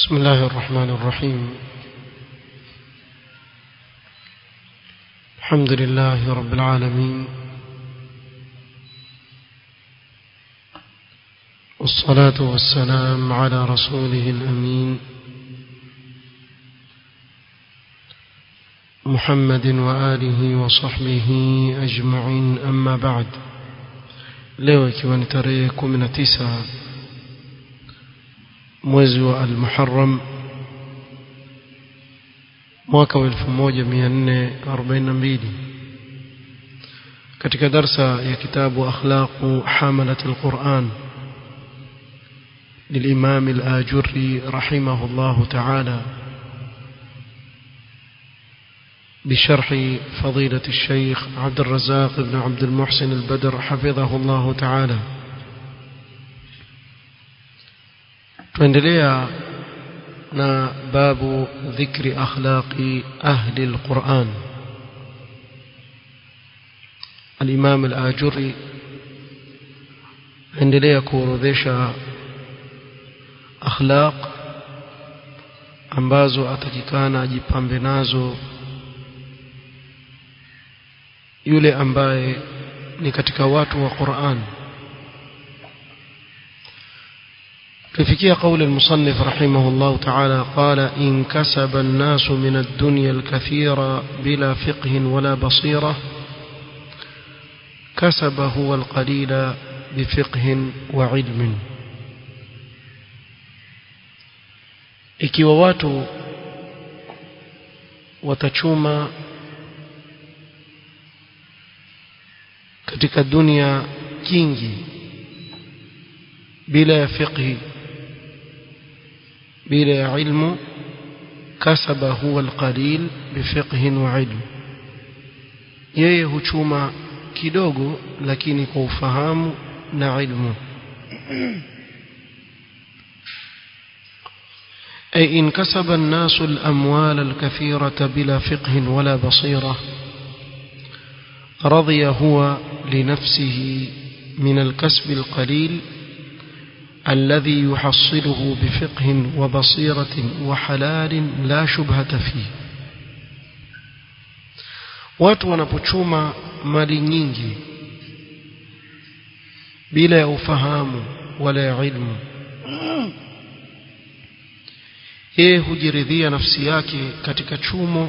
بسم الله الرحمن الرحيم الحمد لله رب العالمين والصلاة والسلام على رسوله الأمين محمد وآله وصحبه أجمعين أما بعد leo ikiwa ni tarehe 19 mwezi wa al-Muharram mwaka wa 1442 katika darsa ya kitabu akhlaqu hamalat al-Quran للإمام الآجري رحمه الله تعالى بشرح فضيلة الشيخ عبد الرزاق بن عبد المحسن البدر حفظه الله تعالى tuendelea na babu dhikri akhlaqi ahli alquran al-imam al-ajuri endelea kuorodhesha akhlaq ambazo atakikana ajipambe nazo yule ambaye ni katika watu wa Qur'an tufikia قول المصنف رحمه الله تعالى قال إن كسب الناس من الدنيا الكثير بلا فقه ولا بصيرة كسب هو القليل بفقه وعلم ikiwa watu watachuma katika dunia kingi bila ya fiqhi bila ya ilmu kasaba huwa alqalil bifiqhin wa ilm yeye huchuma kidogo lakini kwa ufahamu na ilmu أي إن كسب الناس الأموال الكثيرة بلا فقه ولا بصيرة رضي هو لنفسه من الكسب القليل الذي يحصله بفقه وبصيرة وحلال لا شبهة فيه watu wanapochuma mali nyingi bila ya ufahamu wala ya ilmu yeye hujiridhia nafsi yake katika chumo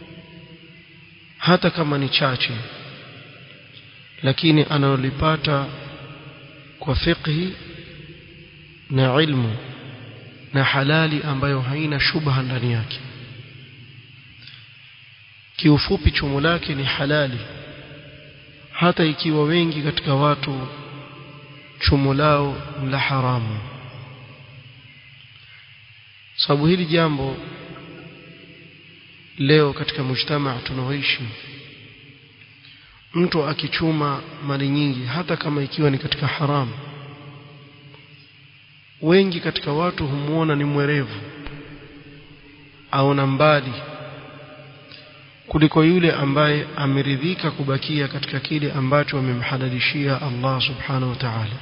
hata kama ni chache lakini analolipata kwa fiqhi na ilmu na halali ambayo haina shubha ndani yake kiufupi chumo lake ni halali hata ikiwa wengi katika watu chumo lao la haramu sababu hili jambo leo katika mujtamaa tunaoishi mtu akichuma mali nyingi hata kama ikiwa ni katika haramu wengi katika watu humuona ni mwerevu aona mbali kuliko yule ambaye ameridhika kubakia katika kile ambacho amemhalalishia Allah subhanahu wa ta'ala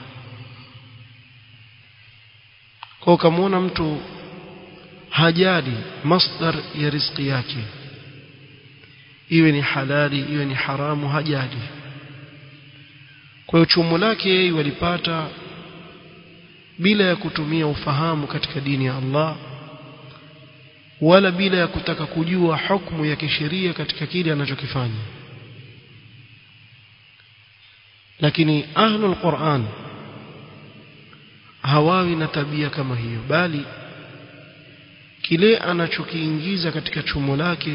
kwa ukamwona mtu hajali masdar ya riziki yake iwe ni halali iwe ni haramu hajali kwa hiyo chumo lake yeye walipata bila ya kutumia ufahamu katika dini ya Allah wala bila ya kutaka kujua hukumu ya kisheria katika kile anachokifanya lakini ahlul Qur'an hawawi na tabia kama hiyo bali kile anachokiingiza katika chumo lake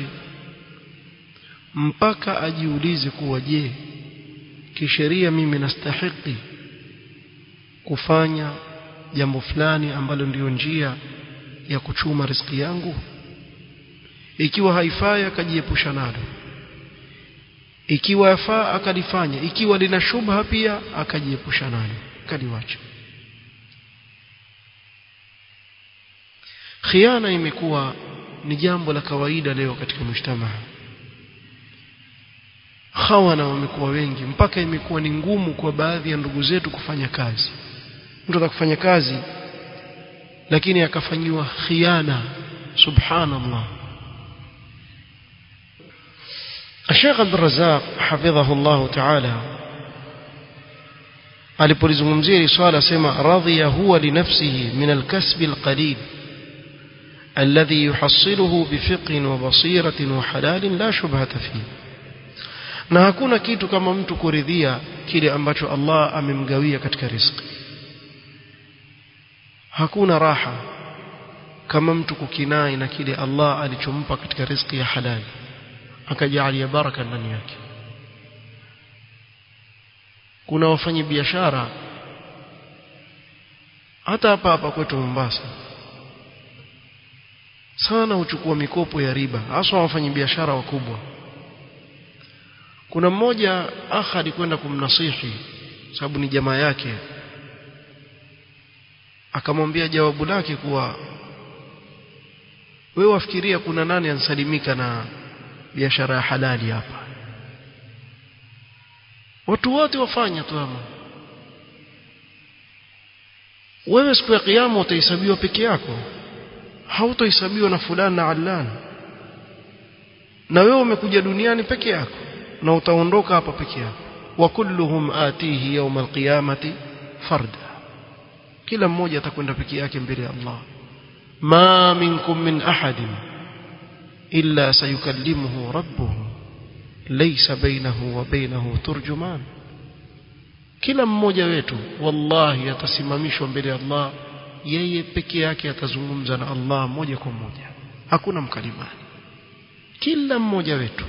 mpaka ajiulize kuwa je kisheria mimi nastahiki kufanya jambo fulani ambalo ndiyo njia ya kuchuma riziki yangu ikiwa haifai akajiepusha nalo ikiwa yafaa akalifanya ikiwa lina shubha pia akajiepusha nalo akaliwacha khiana imekuwa ni jambo la kawaida leo katika mujtamaa hawana wamekuwa wengi mpaka imekuwa ni ngumu kwa baadhi ya ndugu zetu kufanya kazi mtu atakufanya kazi lakini akafanyiwa khiana subhanallah الشيخ عبد الرزاق حفظه الله تعالى alipolizungumzia hili swala sema radhiya huwa linafsihi min alkasbi alqalil alladhi yuhassiluhu bifiqhin wa basiratin wa halalin la shubhata fihi na hakuna kitu kama mtu kuridhia kile ambacho Allah amemgawia katika riziki hakuna raha kama mtu kukinai na kile Allah alichompa katika riziki ya halali akajalia baraka ndani yake kuna wafanyi biashara hata hapa hapa kwetu Mombasa sana huchukua mikopo ya riba hasa wafanyi biashara wakubwa kuna mmoja akha alikwenda kumnasihi sababu ni jamaa yake akamwambia jawabu lake kuwa wewe wafikiria kuna nani ansalimika na biashara ya halali hapa watu wote wafanya tu ama wewe siku ya kiyama utahesabiwa peke yako hautohesabiwa na fulani na allan na wewe umekuja duniani peke yako na utaondoka hapa peke yako wa kulluhum atihi yawm alqiyamati farda kila mmoja atakwenda peke yake mbele ya Allah ma minkum min ahadin illa sayukallimuhu rabbuhu laysa bainahu wa bainahu turjuman kila mmoja wetu wallahi atasimamishwa mbele ya Allah yeye peke yake atazungumza na Allah moja kwa moja hakuna mkalimani kila mmoja wetu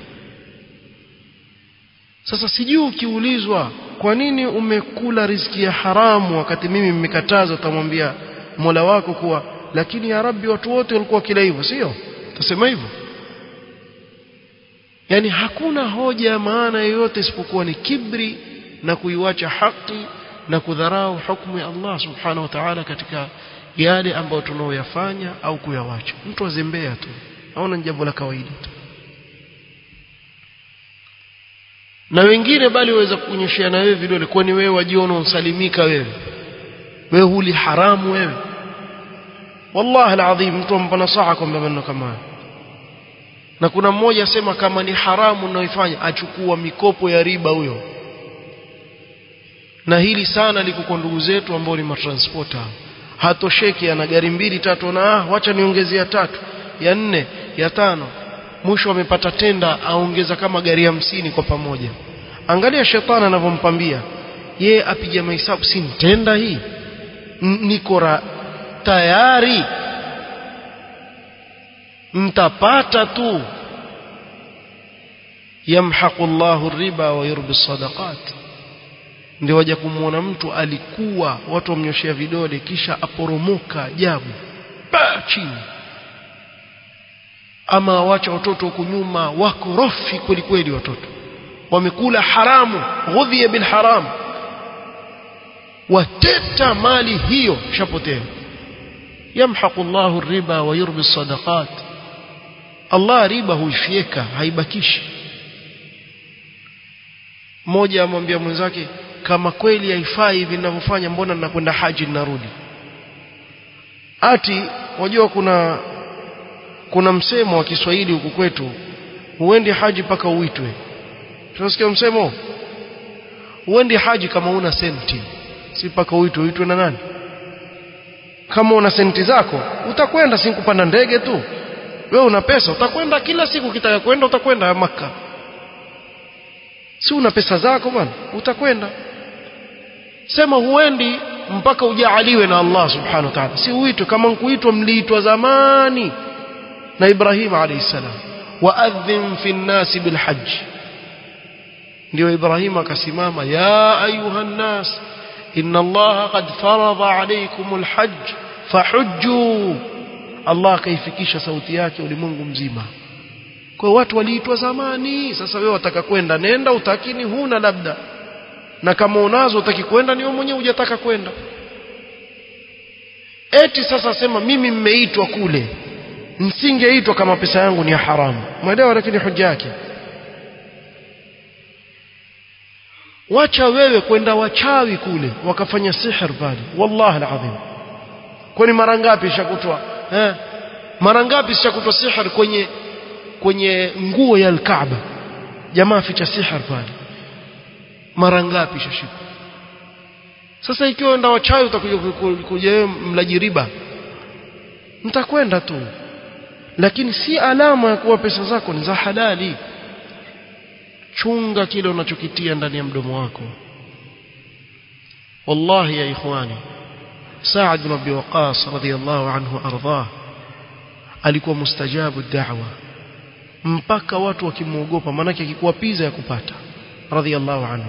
sasa sijui ukiulizwa kwa nini umekula riziki ya haramu wakati mimi mmekataza utamwambia Mola wako kuwa lakini ya Rabbi watu wote walikuwa kila hivyo sio utasema hivyo yani hakuna hoja ya maana yoyote isipokuwa ni kibri na kuiwacha haki na kudharau hukumu ya Allah subhanahu wa ta'ala katika yale ambayo tunaoyafanya au kuyawacha mtu azembea tu aona ni jambo la kawaida tu na wengine bali waweza kukunyeshea na wewe vidole kwani wewe wajiona unsalimika wewe wewe huli haramu wewe wallahi alazim mtu ampa nasaha kwamba maneno kama haya na kuna mmoja asema kama ni haramu unaoifanya achukua mikopo ya riba huyo na hili sana liko kwa ndugu zetu ambao ni matransporter hatosheki ana gari mbili tatu na ah wacha niongezea tatu ya nne ya tano mwisho amepata tenda aongeza kama gari hamsini kwa pamoja angalia shetani anavyompambia ye apiga mahesabu si tenda hii niko tayari mtapata tu yamhaqu Allahu riba wa yurbi sadaqat ndio waja kumwona mtu alikuwa watu wamnyoshea vidole kisha aporomoka ajabu pa chini ama wacha watoto huku nyuma wako rofi kweli kweli watoto wamekula haramu ghudhiya bil haram wateta mali hiyo shapotea yamhaqu Allahu riba wa yurbi sadaqat Allah riba huifieka haibakishi mmoja amwambia mwenzake kama kweli haifai hivi ninavyofanya mbona ninakwenda haji ninarudi ati wajua kuna kuna msemo wa Kiswahili huku kwetu huendi haji paka uitwe tunasikia msemo huendi haji kama una senti si paka uitwe uitwe na nani kama una senti zako utakwenda si kupanda ndege tu wewe una pesa utakwenda kila siku kitaka kwenda utakwenda maka si una pesa zako bwana utakwenda sema huendi mpaka ujaaliwe na Allah subhanahu wa ta'ala si uitwe kama nkuitwa mliitwa zamani na Ibrahim alayhi salam waadhin fi nnasi bilhajj ndio Ibrahim akasimama ya ayuha nnas inna Allah qad farada alaykum alhajj fahujju Allah akaifikisha sauti yake ulimwengu mzima kwa watu waliitwa zamani sasa wewe wataka kwenda nenda utakini huna labda na kama unazo utaki kwenda ni wewe mwenyewe hujataka kwenda eti sasa sema mimi mmeitwa kule msingeitwa kama pesa yangu ni ya haramu mwelewa lakini hoja yake wacha wewe kwenda wachawi kule wakafanya sihir pale wallahi alazim kwani mara ngapi ishakutwa eh mara ngapi ishakutwa sihir kwenye kwenye nguo ya al-Kaaba jamaa ficha sihir pale mara ngapi ishashikwa sasa ikiwa ndio wachawi utakuja kuja mlaji riba mtakwenda tu lakini si alama ya kuwa pesa zako ni za halali chunga kile unachokitia ndani ya mdomo wako wallahi ya ikhwani Sa'ad bin Abi Waqqas radhiyallahu anhu ardhah alikuwa mustajabu da'wa mpaka watu wakimuogopa manake akikuwa piza ya kupata radhiyallahu anhu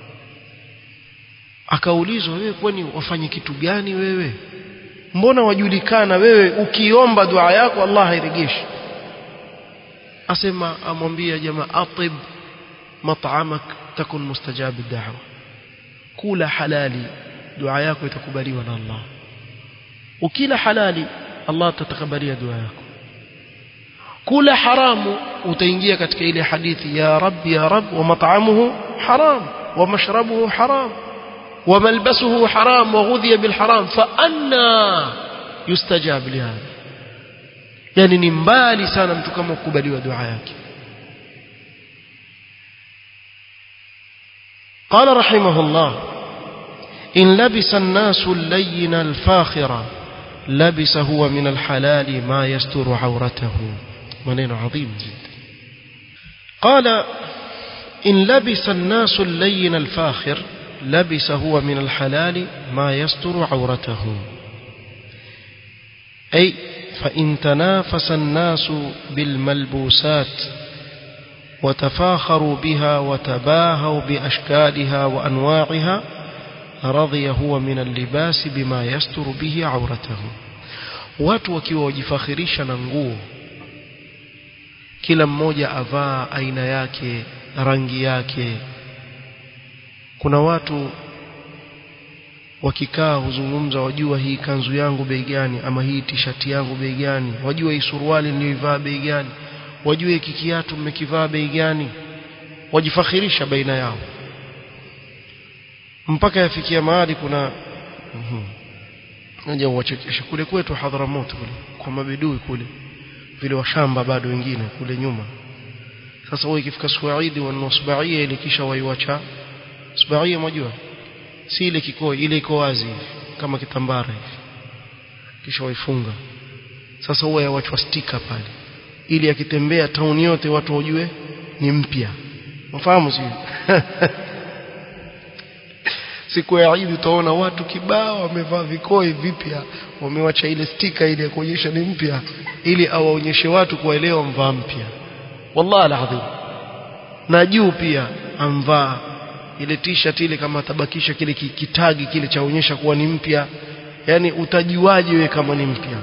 akaulizwa wewe kwani wafanye kitu gani wewe mbona wajulikana wewe ukiomba dua yako Allah hairegeshi asema amwambia jamaa atib mat'amak takun mustajab ad-da'wa kula halali dua yako itakubaliwa na Allah ukila halali Allah atakabalia dua yako kula haramu utaingia katika ile hadithi ya rabbi ya rab wa mat'amuhu haram wa mashrabuhu haram وملبسه حرام وغذي بالحرام فأنا يستجاب لهذا يعني ni mbali sana mtu kama kukubaliwa dua yake قال رحمه الله إن لبس الناس اللين الفاخر لبس هو من الحلال ما يستر عورته منين عظيم جدا قال إن لبس الناس اللين الفاخر لبس هو من الحلال ما يستر عورته أي فإن تنافس الناس بالملبوسات وتفاخروا بها وتباهوا بأشكالها وأنواعها رضي هو من اللباس بما يستر به عورته watu wakiwa wajifakhirisha na nguo kila mmoja avaa aina yake rangi yake kuna watu wakikaa huzungumza wajua hii kanzu yangu bei gani ama hii tishati yangu bei gani wajua hii suruali niliyoivaa bei gani wajua hiki kiatu mmekivaa bei gani wajifakhirisha baina yao mpaka yafikia mahali kuna naja uwachekesha kule kwetu Hadharamoto kule kwa mabedui kule vile washamba bado wengine kule nyuma sasa wao ikifika Suaidi wanusbaia ile kisha waiwacha Subaia mwajua si ile kikoi ile iko wazi kama kitambara hivi kisha waifunga sasa huwa yawachwa stika pale ili akitembea tauni yote watu wajue ni mpya mfahamu si siku ya Eid utaona watu kibao wamevaa vikoi vipya wamewacha ile stika ile ya kuonyesha ni mpya ili awaonyeshe watu kuwaelewa mvaa mpya wallahi alazim na juu pia amvaa ile t-shirt ile kama atabakisha kile kitagi kile chaonyesha kuwa ni mpya yani utajuaje wewe kama ni mpya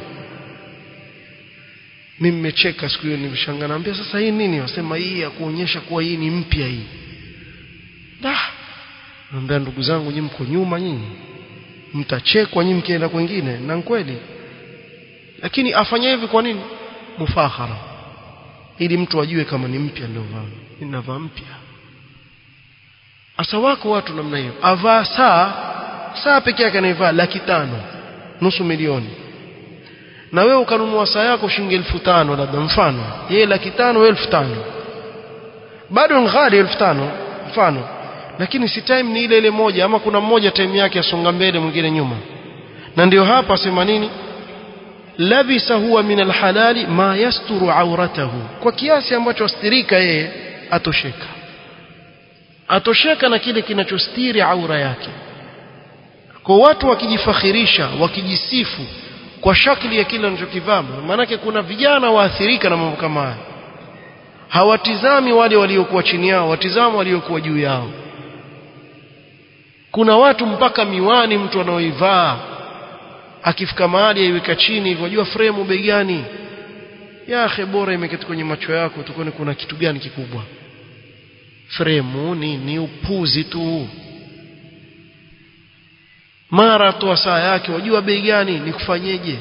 mimi nimecheka siku hiyo nimeshangaa naambia sasa hii nini wasema hii ya kuonyesha kuwa hii ni mpya hii da naambia ndugu zangu nyinyi mko nyuma nyinyi mtachekwa nyinyi mkienda kwingine na kweli lakini afanya hivi kwa nini mufahara ili mtu ajue kama ni mpya ndio vaa ninavaa mpya asa wako watu namna hiyo avaa saa saa pekee yake anaivaa laki tano nusu milioni na wewe ukanunua saa yako shilingi elfu tano labda mfano yeye laki tano wewe elfu tano bado ni ghali elfu tano mfano lakini si time ni ile ile moja ama kuna mmoja time yake asonga mbele mwingine nyuma na ndio hapa sema nini labisa huwa min alhalali ma yasturu auratahu kwa kiasi ambacho astirika yeye atosheka atosheka na kile kinachostiri aura yake kwa watu wakijifakhirisha wakijisifu kwa shakli ya kile wanachokivaa maanake kuna vijana waathirika na mambo kama haya hawatizami wale waliokuwa chini yao watizama waliokuwa juu yao kuna watu mpaka miwani mtu anaoivaa akifika mahali aiweka chini hivyo jua fremu bei gani ya akhe bora imeketi kwenye macho yako tukone kuna kitu gani kikubwa fremu ni, ni upuzi tu mara toa saa yake wajua bei gani ni kufanyeje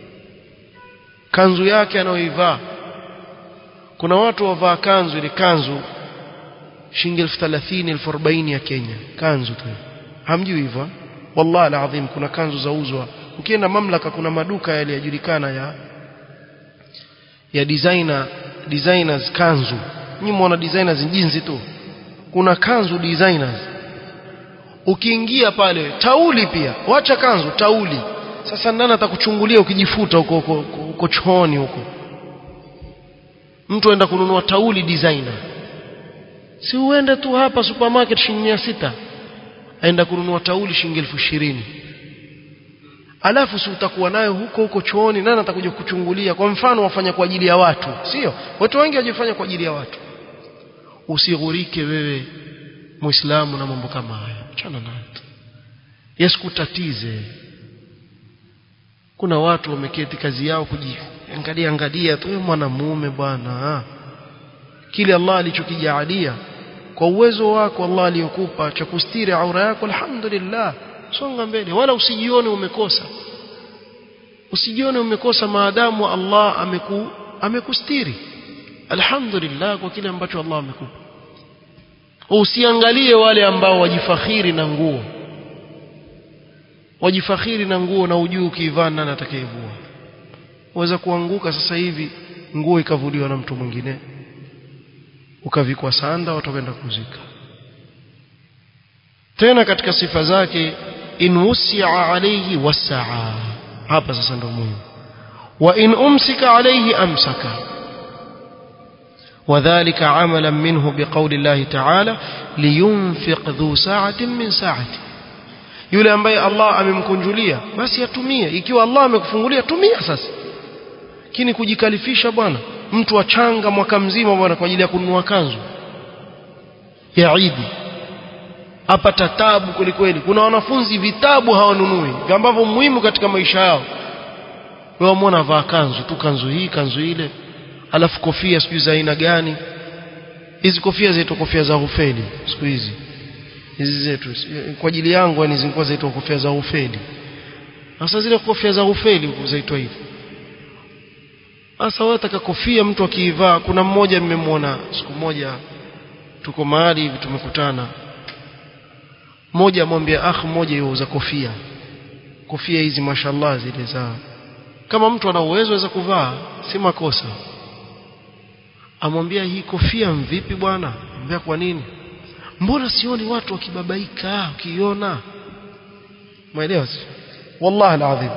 kanzu yake anayoivaa kuna watu wavaa kanzu ile kanzu shilingi elfu thelathini elfu arobaini ya Kenya kanzu tu hamjui hivyo wallahi alazim kuna kanzu zauzwa ukienda mamlaka kuna maduka yale yajulikana ya ya designer designers kanzu nyinyi muona designers jinsi tu kuna kanzu designers ukiingia pale tauli pia wacha kanzu tauli sasa nani atakuchungulia ukijifuta huko huko huko chooni huko mtu aenda kununua tauli designer si uende tu hapa supermarket shilingi sita aenda kununua tauli shilingi elfu ishirini alafu si utakuwa nayo huko huko chooni nani atakuja kuchungulia kwa mfano wafanya kwa ajili ya watu sio watu wengi wajifanya kwa ajili ya watu usighurike wewe muislamu na mambo kama haya achana nayo yasikutatize kuna watu wameketi kazi yao kujiangalia angalia tu wewe mwanamume bwana kile Allah alichokijaalia kwa uwezo wako Allah aliyokupa cha kustiri aura yako alhamdulillah songa mbele wala usijione umekosa usijione umekosa maadamu Allah ameku amekustiri alhamdulillah kwa kile ambacho Allah amekupa usiangalie wale ambao wajifakhiri na nguo wajifakhiri na nguo na ujuu ukivaa nani atakayevua waweza kuanguka sasa hivi nguo ikavuliwa na mtu mwingine ukavikwa sanda watu wakaenda kuzika tena katika sifa zake in wusia alayhi wasaa hapa sasa ndio muhimu wa in umsika alayhi amsaka وذلك عملا منه بقول الله تعالى لينفق ذو ساعة من ساعته yule ambaye Allah amemkunjulia basi atumie ikiwa Allah amekufungulia tumia sasa lakini kujikalifisha bwana mtu achanga mwaka mzima bwana kwa ajili ya kununua kanzu ya Eid apata tabu kweli kweli kuna wanafunzi vitabu hawanunui ambavyo muhimu katika maisha yao wewe muona vaa kanzu tu kanzu hii kanzu ile alafu kofia sijui za aina gani hizi kofia zetu kofia za hufeli siku hizi hizi zetu kwa ajili yangu yani zilikuwa zaitwa kofia za hufeli sasa zile kofia za hufeli zaitwa hivi sasa wewe taka kofia mtu akiivaa kuna mmoja nimemwona siku moja tuko mahali hivi tumekutana mmoja amwambia akh mmoja yuuza kofia kofia hizi mashallah zile za kama mtu ana uwezo aweza kuvaa si makosa amwambia hii kofia mvipi bwana ambia kwa nini mbona sioni watu wakibabaika ukiona mwelewa wallahi alazim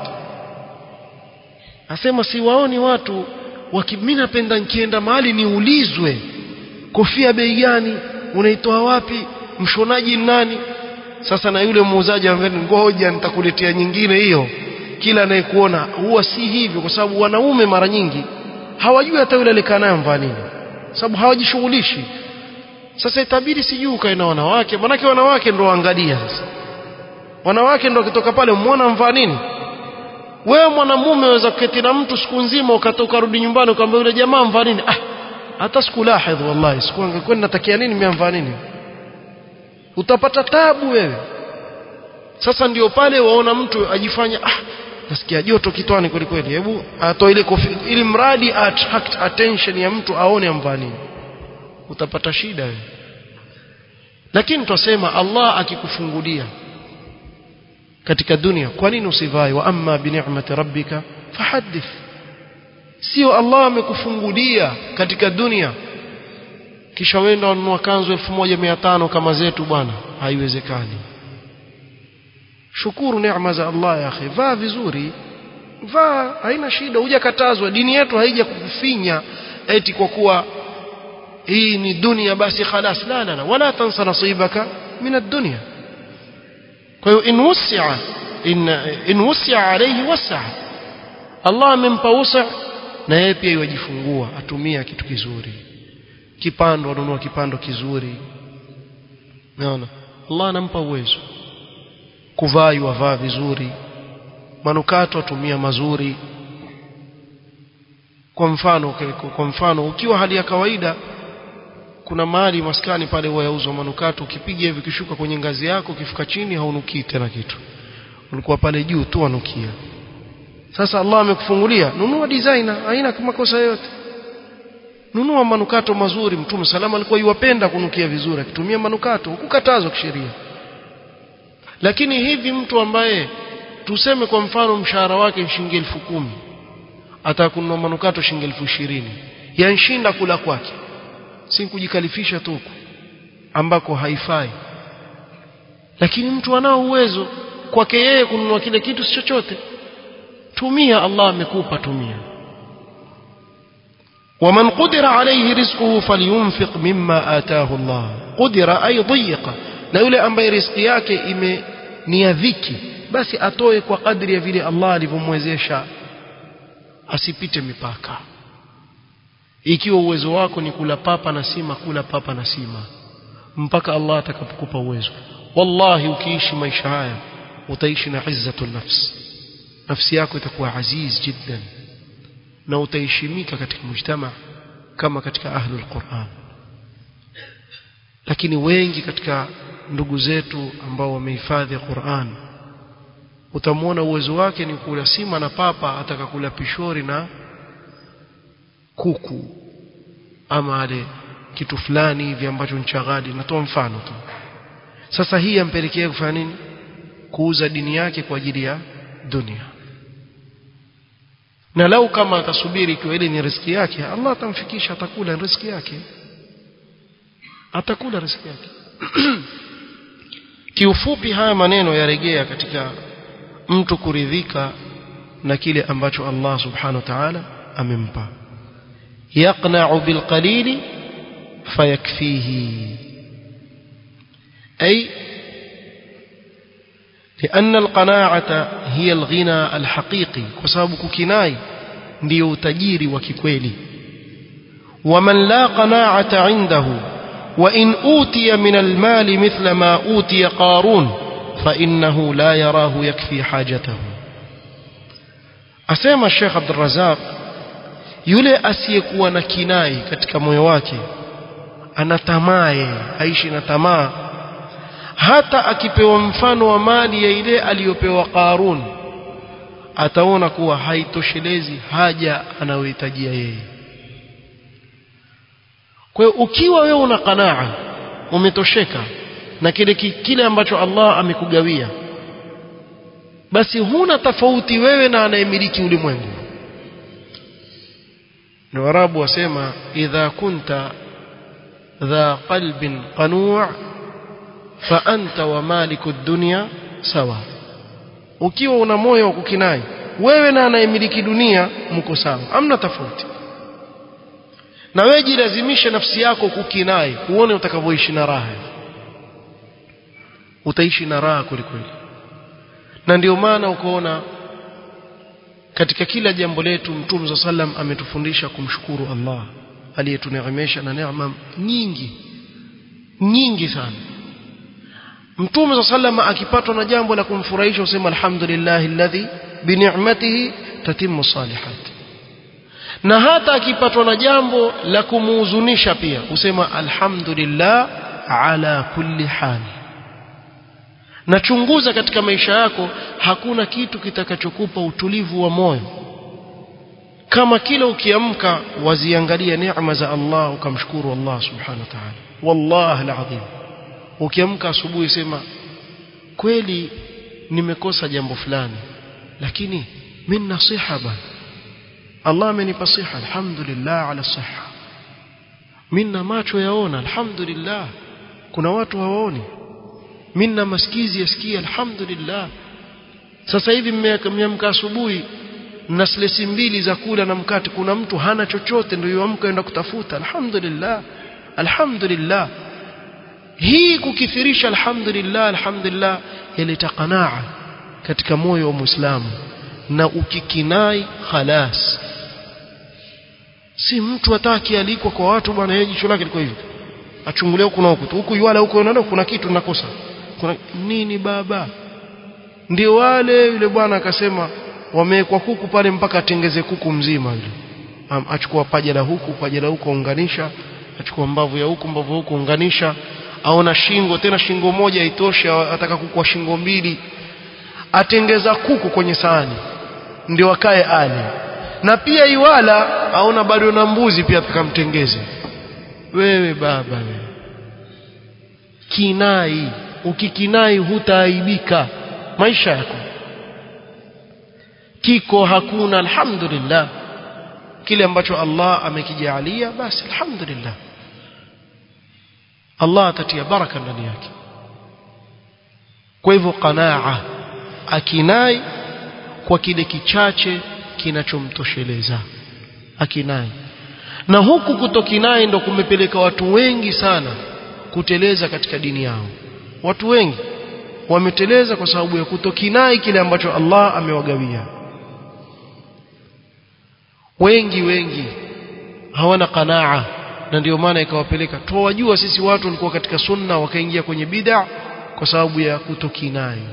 asema siwaoni watu mimi napenda nikienda mahali niulizwe kofia bei gani unaitoa wapi mshonaji nani sasa na yule muuzaji anambia ngoja nitakuletea nyingine hiyo kila anayekuona huwa si hivyo kwa sababu wanaume mara nyingi hawajui hata yule alikaa naye mvaa nini sababu hawajishughulishi sasa itabidi sijui ukae na wanawake manake wanawake ndio waangalia sasa wanawake ndio wakitoka pale muona mvaa nini wewe mwanamume waweza kuketi na mtu siku nzima ukatoka rudi nyumbani ukamwambia yule jamaa mvaa nini ah hata sikulahidh wallahi siku angekuwa natakia nini mimi mvaa nini utapata tabu wewe sasa ndio pale waona mtu ajifanya ah nasikia joto kitwani kweli kweli hebu atoe ile kofia ili mradi attract attention ya mtu aone amvaa nini utapata shida wewe lakini twasema Allah akikufungulia katika dunia kwa nini usivai wa amma bi ni'mati rabbika fahaddith sio Allah amekufungulia katika dunia kisha wenda ununua kanzu 1500 kama zetu bwana haiwezekani shukuru neema za Allah ya akhi vaa vizuri vaa haina shida hujakatazwa dini yetu haija kukufinya eti kwa kuwa hii ni dunia basi khalas la la la wala tansa nasibaka min ad-dunya kwa hiyo in wusia in in wusia alayhi wasa Allah amempa wusa na yeye pia yajifungua atumia kitu kizuri kipando anunua kipando kizuri unaona Allah anampa uwezo kuvaa wavaa vizuri manukato atumia mazuri kwa mfano kwa mfano ukiwa hali ya kawaida kuna mahali maskani pale huwa yauzwa manukato ukipiga hivi kishuka kwenye ngazi yako ukifika chini haunukii tena kitu ulikuwa pale juu tu anukia sasa Allah amekufungulia nunua designer haina makosa yote nunua manukato mazuri mtume salama alikuwa yuwapenda kunukia vizuri akitumia manukato hukukatazwa kisheria lakini hivi mtu ambaye tuseme kwa mfano mshahara wake shilingi elfu kumi atakununua manukato shilingi elfu ishirini yanshinda kula kwake si kujikalifisha tu ambako haifai lakini mtu anao uwezo kwake yeye kununua kile kitu si chochote tumia Allah amekupa tumia ومن قدر عليه رزقه فلينفق مما آتاه الله قدر أي ضيق na yule ambaye riziki yake ime ni ya dhiki basi atoe kwa kadri ya vile Allah alivyomwezesha asipite mipaka ikiwa uwezo wako ni kula papa na sima kula papa na sima mpaka Allah atakapokupa uwezo wallahi ukiishi maisha haya utaishi na izzatu nafs nafsi yako itakuwa aziz jiddan na utaheshimika katika mujtama kama katika ahlul Qur'an lakini wengi katika ndugu zetu ambao wamehifadhi Qur'an utamwona uwezo wake ni kula sima na papa ataka kula pishori na kuku ama ale kitu fulani hivi ambacho ni cha ghali natoa mfano tu sasa hii yampelekea kufanya nini kuuza dini yake kwa ajili ya dunia na lau kama atasubiri ikiwa ile ni riziki yake Allah atamfikisha atakula riziki yake atakula riziki yake kiufupi haya maneno yarejea katika mtu kuridhika na kile ambacho Allah subhanahu wa ta'ala amempa yaqna'u bilqalili fayakfihi ay لأن القناعة هي الغنى الحقيقي وسبب ككناي ndio utajiri wa kikweli ومن لا قناعة عنده وإن أوتي من المال مثل ما أوتي قارون فإنه لا يراه يكفي حاجته أسمى الشيخ عبد الرزاق yule asiyekuwa na kinai katika moyo wake ana tamaa aishi na tamaa hata akipewa mfano wa mali ya ile aliyopewa Qarun ataona kuwa haitoshelezi haja anayohitajia yeye kwa hiyo ukiwa wewe una qanaa umetosheka na kile kile ambacho Allah amekugawia basi huna tofauti wewe na anayemiliki ulimwengu na warabu wasema idha kunta dha qalbin qanu' fa anta wa maliku dunya sawa ukiwa una moyo wa kukinai wewe na anayemiliki dunia mko sawa hamna tofauti na wewe jilazimishe nafsi yako kukinai uone utakavyoishi na raha utaishi na raha kwelikweli na ndio maana ukoona katika kila jambo letu mtume za sallam ametufundisha kumshukuru Allah aliyetuneemesha na neema nyingi nyingi sana mtume za sallam akipatwa na jambo la kumfurahisha usema alhamdulillah alladhi bi ni'matihi tatimmu salihat na hata akipatwa na jambo la kumuhuzunisha pia usema alhamdulillah ala kulli hali na chunguza katika maisha yako hakuna kitu kitakachokupa utulivu wa moyo kama kila ukiamka waziangalia neema za Allah ukamshukuru Allah subhanahu wa ta'ala wallahi alazim ukiamka asubuhi sema kweli nimekosa jambo fulani lakini min nasiha bana Allah amenipa siha alhamdulillah ala siha minna macho yaona alhamdulillah kuna watu hawaoni minna masikizi yasikia alhamdulillah sasa hivi mmeamka asubuhi na slesi mbili za kula na mkate kuna mtu hana chochote ndio yuamka enda kutafuta alhamdulillah alhamdulillah hii kukithirisha alhamdulillah alhamdulillah yaleta qanaa katika moyo wa muislamu na ukikinai khalas si mtu ataki alikwa kwa watu bwana yeye jicho lake liko hivi achungulia huku na huku huku yuala huko na kuna kitu nakosa kuna nini baba ndio wale yule bwana akasema wamewekwa kuku pale mpaka atengeze kuku mzima yule achukua paja la huku paja la huku unganisha achukua mbavu ya huku mbavu ya huku unganisha aona shingo tena shingo moja itoshe ataka kuku wa shingo mbili atengeza kuku kwenye sahani ndio akae ale na pia iwala aona bado na mbuzi pia tukamtengeze wewe baba wewe kinai ukikinai hutaaibika maisha yako kiko hakuna alhamdulillah kile ambacho Allah amekijalia basi alhamdulillah Allah atatia baraka ndani yake kwa hivyo qanaa akinai kwa kile kichache kinachomtosheleza akinai na huku kutokinai ndo kumepeleka watu wengi sana kuteleza katika dini yao watu wengi wameteleza kwa sababu ya kutokinai kile ambacho Allah amewagawia wengi wengi hawana qanaa na ndio maana ikawapeleka tuwajua sisi watu walikuwa katika sunna wakaingia kwenye bid'a kwa sababu ya kutokinai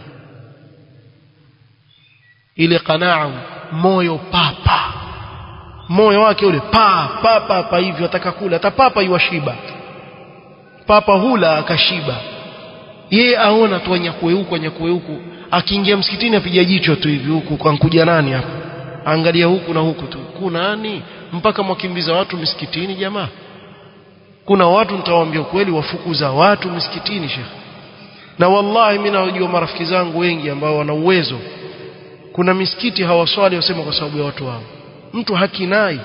ile qanaa moyo papa moyo wake ule pa pa papa hivyo ataka kula hata papa iwashiba papa hula akashiba yeye aona tu anyakue huku anyakue huku akiingia msikitini apiga jicho tu hivi huku kwa nkuja nani hapa angalia huku na huku tu kuna nani mpaka mwakimbiza watu misikitini jamaa kuna watu nitawaambia ukweli wafukuza watu misikitini shekhe na wallahi mimi nawajua marafiki zangu wengi ambao wana uwezo kuna misikiti hawaswali wasema kwa sababu ya watu wao mtu hakinai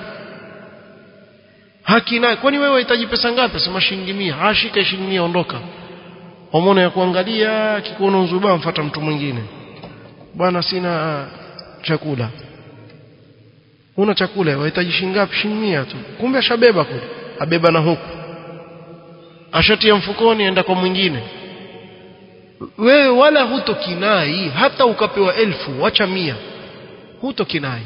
hakinai kwani wewe unahitaji pesa ngapi sema shilingi 100 ashika shilingi 100 ondoka homona ya kuangalia kikuona uzuba mfuata mtu mwingine bwana sina chakula una chakula wahitaji shilingi ngapi shilingi 100 tu kumbe ashabeba kule abeba na huku ashatia mfukoni enda kwa mwingine wewe wala hutokinai hata ukapewa elfu wacha mia hutokinai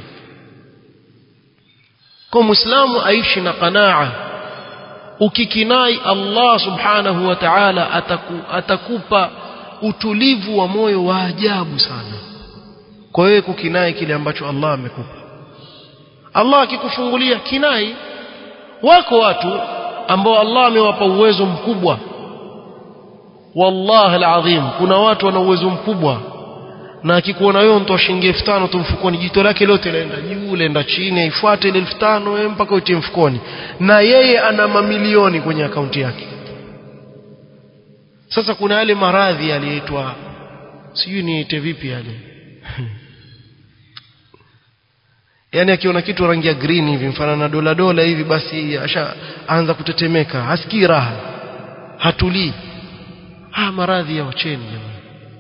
kwa muislamu aishi na qanaa ukikinai Allah subhanahu wa ta'ala ataku, atakupa utulivu wa moyo wa ajabu sana kwa wewe kukinai kile ambacho Allah amekupa Allah akikufungulia kinai wako watu ambao Allah amewapa uwezo mkubwa wallahi alazim kuna watu wana uwezo mkubwa na akikuona wewe mtu shilingi 5000 tu mfukoni jito lake lote laenda juu laenda chini ifuate ile 5000 wewe mpaka utie mfukoni na yeye ana mamilioni kwenye akaunti yake sasa kuna yale maradhi yaliitwa sijui niite vipi yale yani akiona kitu rangi ya green hivi mfano na dola dola hivi basi ashaanza kutetemeka hasikii raha hatulii ah maradhi ya wacheni jamani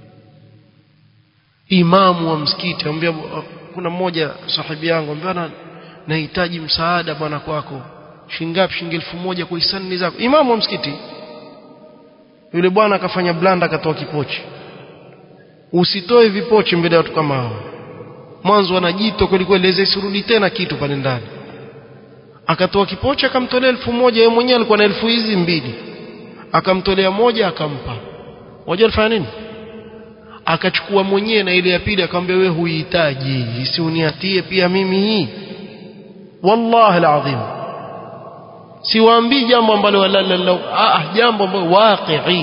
imamu wa msikiti anambia kuna mmoja sahibi yangu anambia nahitaji msaada bwana kwako shingapi shilingi elfu moja kwa hisani zako imamu wa msikiti yule bwana akafanya blanda akatoa kipochi usitoe vipochi mbele ya watu kama hao mwanzo wanajito kweli kweli isirudi tena kitu pale ndani akatoa kipochi akamtolea elfu moja yeye mwenyewe alikuwa na elfu hizi mbili akamtolea moja akampa wajua alifanya nini akachukua mwenyewe na ile ya pili akamwambia wewe huihitaji isiuniatie pia mimi hii wallahi alazim siwaambii jambo ambalo ah jambo ambalo waqi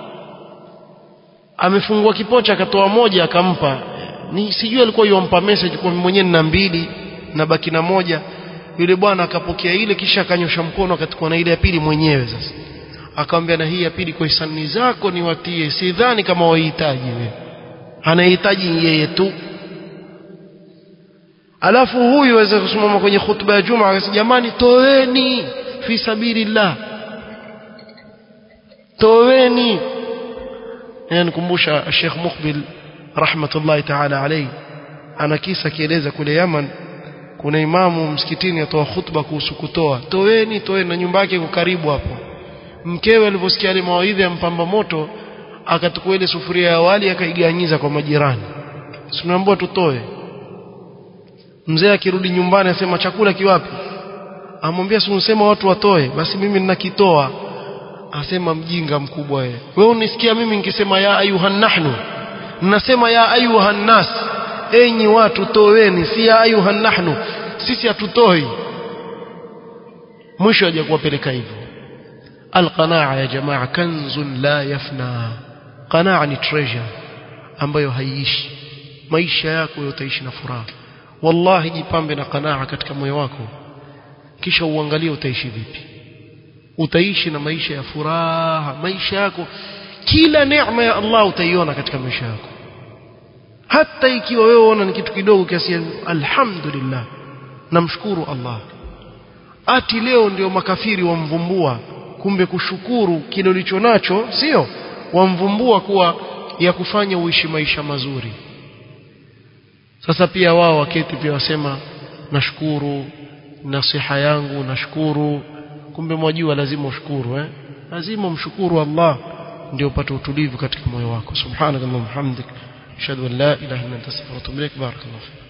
amefungua kipocha akatoa moja akampa ni sijui alikuwa yompa message kwa mwenyewe nina mbili na baki na moja yule bwana akapokea ile kisha akanyosha mkono akachukua na ile ya pili mwenyewe sasa akamwambia na hii ya pili kwa hisani zako niwatie sidhani kama wahitaji wewe anahitaji yeye tu alafu huyu aweza kusimama kwenye khutba ya juma akasema jamani toweni fi sabilillah toweni yanikumbusha Sheikh Muqbil rahmatullahi ta'ala alayhi ana kisa kieleza kule Yaman kuna imamu msikitini atoa khutba kuhusu kutoa toweni toweni na nyumba yake iko karibu hapo mkewe alivyosikia ile mawaidha ya mpamba moto akatukua ile sufuria ya wali akaiganyiza kwa majirani tunaambiwa tutoe mzee akirudi nyumbani asema chakula kiwapi amwambia si unasema watu watoe basi mimi ninakitoa asema mjinga mkubwa wewe wewe unisikia mimi nikisema ya ayuhan nahnu ninasema ya ayuhan nas enyi watu toweni si ya ayuhan nahnu sisi hatutoi mwisho aje kuwapeleka hivyo alqanaa ya jamaa kanzun la yafna qanaa ni treasure ambayo haiishi maisha yako utaishi na furaha wallahi jipambe na qanaa katika moyo wako kisha uangalie utaishi vipi utaishi na maisha ya furaha maisha yako kila neema ya Allah utaiona katika maisha yako hata ikiwa wewe unaona ni kitu kidogo kiasi alhamdulillah namshukuru Allah ati leo ndio makafiri wamvumbua kumbe kushukuru kile ulicho nacho sio wamvumbua kuwa ya kufanya uishi maisha mazuri sasa pia wao waketi pia wasema nashukuru nasiha yangu nashukuru kumbe mwajua lazima ushukuru eh lazima umshukuru Allah ndio upate utulivu katika moyo wako subhanakallahumma hamdik ashhadu an la ilaha illa anta astaghfiruka wa atubu ilaik barakallahu